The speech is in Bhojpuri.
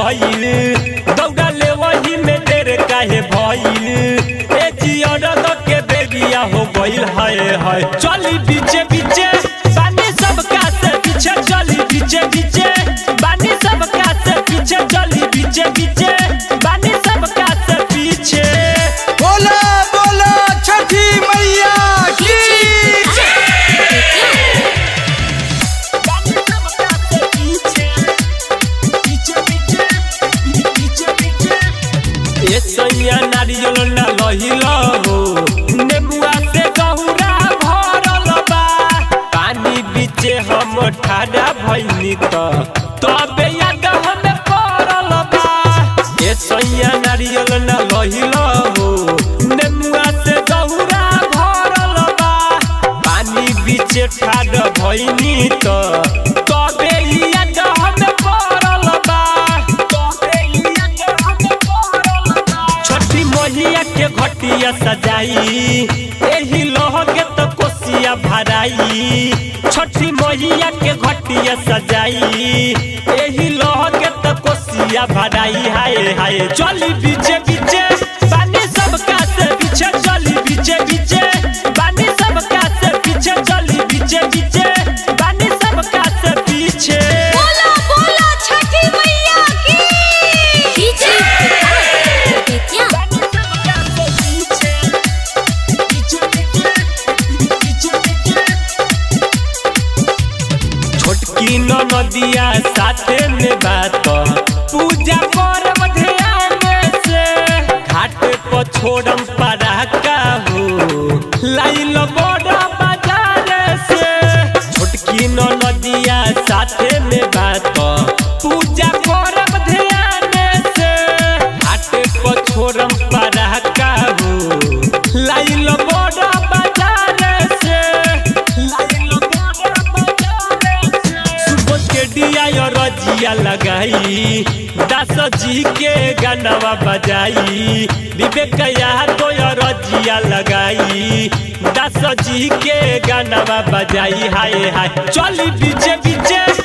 गईल दौड़ा ले वही में देर काहे भइल ए जियर के बेबिया हो गईल हाय हाय चली बीचे बीचे बानी सब का से पीछे चली बीचे बीचे बानी सब का से पीछे चली बीचे बीचे बानी सब का से पीछे बोला बोला छठी मैया की बानी सब का से पीछे पीछे पीछे पीछे पीछे ए सैया नारियल ना लहिल हो नेमुआ से गहुरा भरल बा पानी बीचे हम ठाडा भइनी त तबे याद हमें पड़ल बा ए सैया नारियल ना लहिल हो नेमुआ से गहुरा भरल बा पानी बीचे ठाड भइनी त तबे याद हमें पड़ल बा तबे याद हमें पड़ल बा छठी मैया के घटिया सजाई एही लोह के तो कोसिया भराई छठी मैया के घटिया सजाई एही लोह के तो कोसिया भराई हाय हाय चली बीचे बीचे बानी सब का से पीछे चली बीचे बीचे बानी सब का से पीछे चली बीचे बीचे बानी सब का से पीछे बोला बोला छठी मैया की डीजे क्या छोटकी नदिया साथे में बात पूजा करब ध्यान से घाट पर छोड़म पराका हो लाइल बड़ा बाजार से छोटकी नदिया साथे में बात पूजा करब ध्यान से घाट पर छोड़म पराका हो लाइल बड़ा बाजार से लाइल बड़ा बाजार से सुबह के दिया और रजिया लगाई दास जी के गानवा बजाई विवेक यार तो और रजिया लगाई दास जी के गानवा बजाई हाय हाय चली बीचे बीचे